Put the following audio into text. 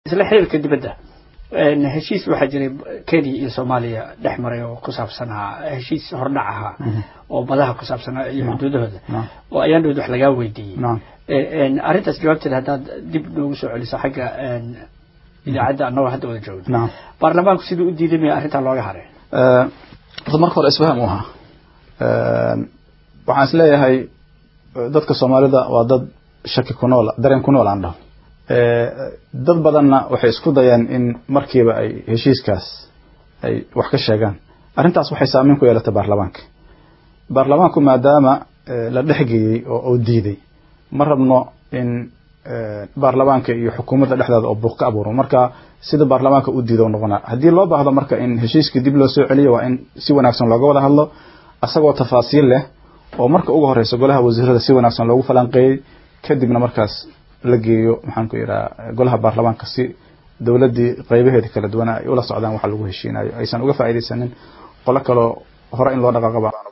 isla xiriirka dibadda heshiis waxaa jiray kenya iyo soomaaliya dhex maray oo ku saabsanaa heshiis hordhac ahaa oo madaha ku saabsanaa iyo xuduudahooda oo ayaan dhowd wax lagaa weydiiyey arrintaas jawaabteeda haddaad dib noogu soo celiso xagga idaacadda annagoo hadda wada joogno baarlamaanku siduu u diiday maya arrintaa looga haray horta marka hore isfaham u ahaa waxaan is leeyahay dadka soomaalida waa dad shaki ku nool dareen ku nool aan dhaho dad badanna waxay isku dayaan in markiiba ay heshiiskaas ay wax ka sheegaan arrintaas waxay saameyn ku yeelatay baarlamaanka baarlamaanku maadaama la dhexgeeyey oo uu diiday ma rabno in baarlamaanka iyo xukuumadda dhexdeeda oo buuq ka abuuro marka sida baarlamaanka u diido noqonaa haddii loo baahdo marka in heshiiskii dib loo soo celiyo waa in si wanaagsan looga wada hadlo asagoo tafaasiil leh oo marka ugu horeysa golaha wasiirada si wanaagsan loogu falanqeeyey kadibna markaas la geeyo maxaan ku yidhaha golaha baarlamaanka si dowladdii qeybaheeda kala duwana ay ula socdaan waxa lagu heshiinayo aysan uga faa'iidaysanin qolo kaloo hore in loo dhaqaaqaba